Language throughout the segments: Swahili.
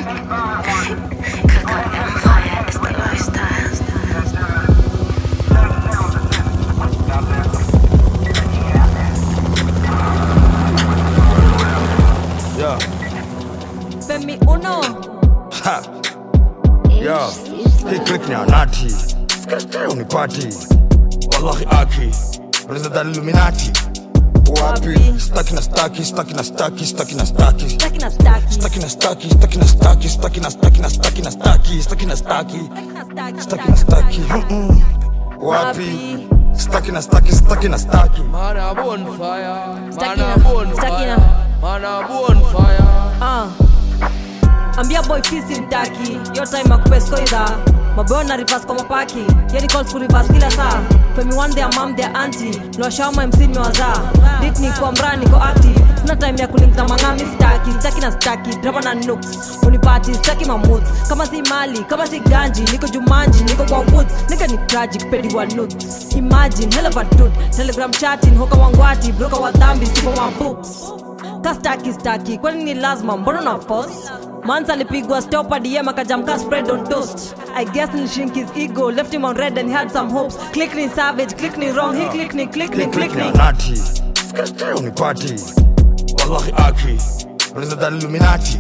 Cook Empire is the lifestyle. Yeah. Femi Uno. Ha. Yeah. Hii click ni anati. Sikate unipati. Wallahi aki. Unaweza dhani Illuminati. Wapi? Wapi? Staki na staki, staki na staki, staki na staki. Staki na staki. Staki na staki, staki na staki, staki na staki na staki na staki, staki na staki. Staki na staki. Mm-mm. Wapi? Staki na staki, staki na staki. Man a bonfire, Stuck man in a a- bonfire, stuck in man a bonfire. Ah. ambia boy fisi mtaki yo time akupeskoidha maboyo na rivas kwa mapaki yeni calls ku rivas kila saa femi one their mom their auntie lwashama mc mewazaa dit ni kwa mraa niko active sina time ya kulinkna mang'ami staki staki na staki drama na nooks unipati staki mamut kama si mali kama si ganji niko jumanji niko kwa woods nika ni tragic pedi wa nuts imagine hell of a dude telegram chatting hoka wangwati broka wa dhambi sipo wa books kastaki staki kwani ni lazima mbona na force mans alipigwa stopa dm akajamka spread on toast i guess nilishink his ego left him on red and he had some hopes click ni savage click ni wrong he click ni click ni Hii click click ni ni anati. Sikate unipati. Wallahi aki. Unaweza dhani Illuminati.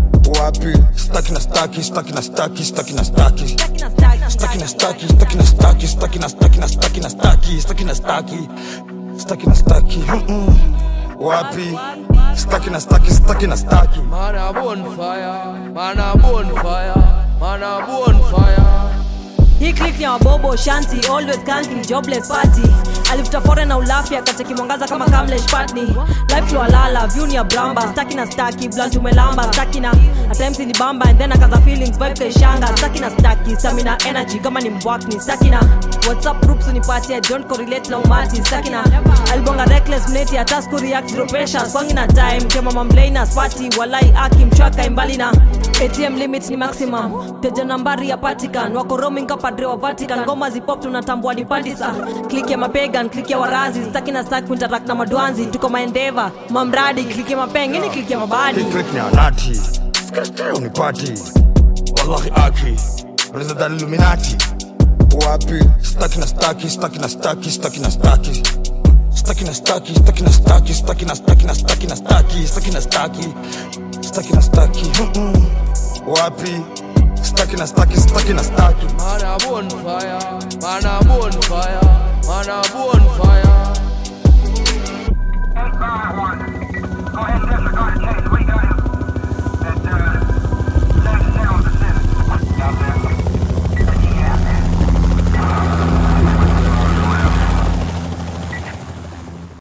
Wapi? Staki na staki, staki na staki, staki na staki. Staki na staki. Staki na staki, staki na staki, staki na staki na staki na staki, staki na staki. Staki na staki. Mm-mm. Wapi? Staki na staki, staki na staki. Man a bonfire, man a bonfire, man a bonfire. hii click ni ya wabobo shanti always counting jobless party alifuta fore na ulafi akacheki mwangaza kama kamlesh patni life lwalala view ni ya bramba staki na staki blunt umelamba staki na at times ni bamba and then akaza feelings vibe kaishanga staki na staki stamina energy kama ni mbwakni staki na whatsapp groups unipati i don't correlate na umati staki na alibonga reckless mneti hata siku react zero pressure kwangi na time kema mamlaina swati walai aki mchwaka imbali na atm limit ni maximum teja nambari ya patikan wako roaming kapadre wa vatican ngoma zipop tunatambua ni pandisa klik ya mapegan klik ya warazi staki na staki kuntarak na madwanzi tuko maendeva mamradi klik ya mapengeni klik ya mabadi Hii click ni anati. Sikate unipati. Wallahi aki. Unaweza dhani Illuminati. Wapi? Staki na staki, staki na staki, staki na staki. Staki na staki, staki na staki, staki na staki na staki na staki, staki na staki. Staki na staki. Mm-mm. Wapi? Staki na staki, staki na staki. Man a bonfire, man a bonfire, man a bonfire. Eight five one. Go ahead and disregard the change